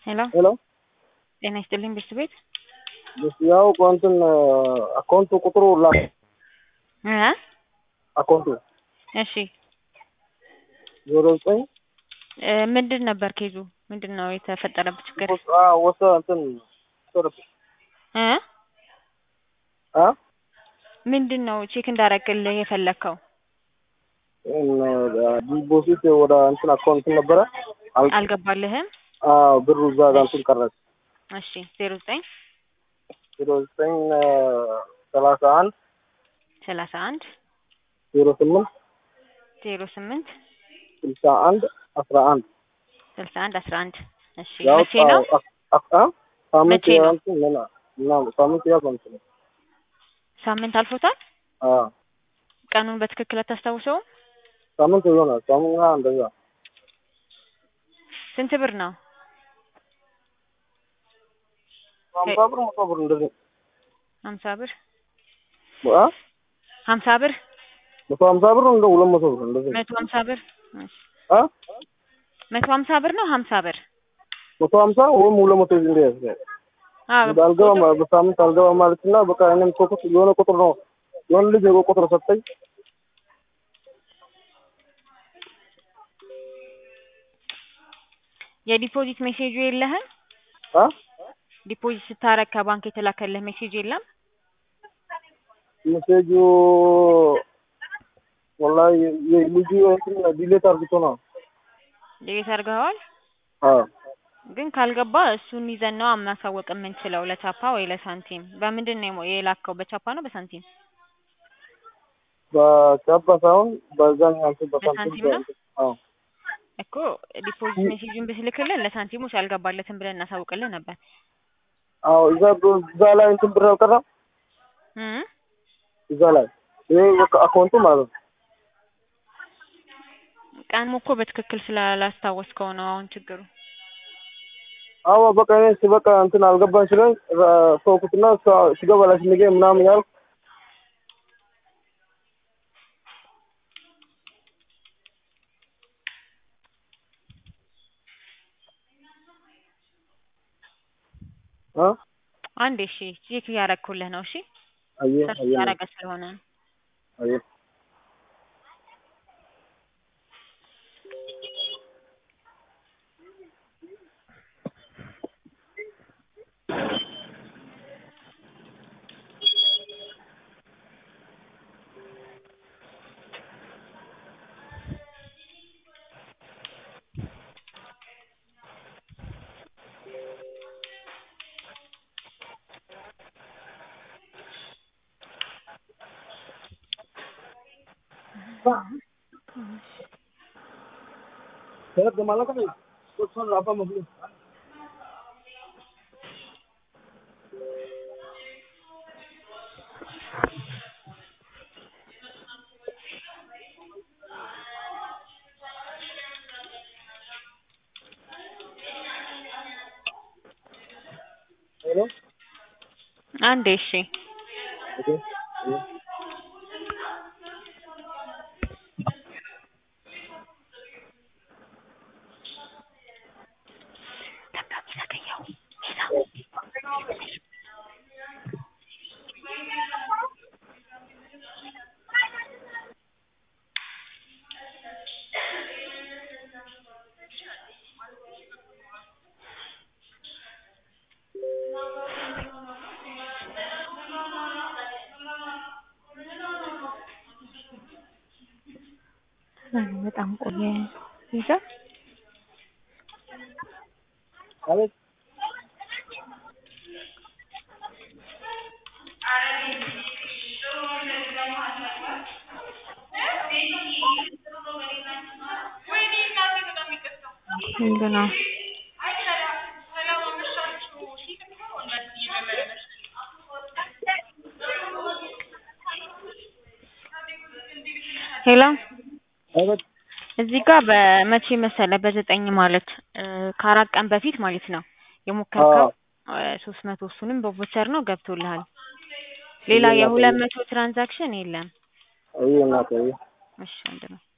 ሄሎ ሄሎ ጤና ይስጥልኝ ብርድ ቤት ያው እንትን አካውንቱ ቁጥሩ ላ እ አካውንቱ እሺ ዜሮ ዘጠኝ እ ምንድን ነበር ኬዙ? ምንድን ነው የተፈጠረበት ችግር? ወሰ እንትን ወሰደብኝ እ አ ምንድን ነው ቼክ እንዳረግልህ የፈለግከው? ዲፖዚት ወደ እንትን አካውንት ነበረ አል- አልገባልህም? አዎ ብሩ እዛ ጋር እንትን ቀረች። እሺ ዜሮ ዘጠኝ ዜሮ ዘጠኝ ሰላሳ አንድ ሰላሳ አንድ ዜሮ ስምንት ዜሮ ስምንት ስልሳ አንድ አስራ አንድ ስልሳ አንድ አስራ አንድ እሺ ያው መቼ ነው? አ- አ- ሳምንት መቼ ነው? እንትን ምን ምናምን ሳምንት ያው እንትን ሳምንት አልፎታል? አ ቀኑን በትክክል አታስታውሰውም? ሳምንት ይሆናል ሳምንት እንደዛ ስንት ብር ነው? ሀምሳ ብር መቶ ብር እንደዚህ ሀምሳ ብር አ ሀምሳ ብር መቶ ሀምሳ ብር እንደ ሁለት መቶ ብር እንደዚህ መቶ ሀምሳ ብር እሺ። አ መቶ ሀምሳ ብር ነው ሀምሳ ብር መቶ ሀምሳ ወይም ሁለት መቶ እንደ ያዝ አዎ አልገባም በሳምንት አልገባም ማለት እና በቃ እኔም ቁጥር የሆነ ቁጥር ነው የሆነ ልጅ የሆነ ቁጥር ሰጠኝ የዲፖዚት ሜሴጁ የለህም? አ ዲፖዚት ስታረግ ከባንክ የተላከልህ ሜሴጅ የለም? ሜሴጁ ወላሂ የልጁ እንትን ዲሌት አርግቶ ነው ዴቤት አድርገዋል? አዎ ግን ካልገባ እሱን ይዘን ነው ማሳወቅ የምንችለው ለቻፓ ወይ ለሳንቲም። በምንድን ነው የሞ- የላከው? በቻፓ ነው በሳንቲም? በቻባ ሳይሆን በዛኛው እንትን በሳንቲም ነው? በሳንቲም አዎ እኮ ዲፖዚት ሜሴጁን ብትልክልን ለሳንቲሞች አልገባለትም ብለን እናሳውቅልህ ነበር። አዎ እዛ እዛ ላይ እንትን ብር አልቀረም እ እዛ ላይ ይሄ በቃ አካውንቱ ማለት ነው ቀኑ እኮ በትክክል ስላላስታወስከው ነው አሁን ችግሩ። አዎ በቃ እኔ በቃ እንትን አልገባኝ ስለኝ ተውኩትና እሷ- ሲገባ ላይ ስንገ ምናምን ያልኩ አ አንዴ እሺ ቼክ እያረግኩልህ ነው። እሺ አየ ሰርች አየ እያረገ ስለሆነ ነው። አየ Saya kemana kan? Terus apa mobil? Hello? አንዴ እሺ Oke. Iya. በጣም ቆየ ይዛ Halo. ምንድን ነው? ሄሎ Halo. እዚህ ጋር በመቼ መሰለ በዘጠኝ ማለት እ ከአራት ቀን በፊት ማለት ነው የሞከርከው ሶስት መቶ እሱንም በቮቸር ነው ገብቶልሃል። ሌላ ሌላ የሁለት ደግሞ- መቶ ትራንዛክሽን የለም። Ayo nak ayo. እሺ ወንድሜ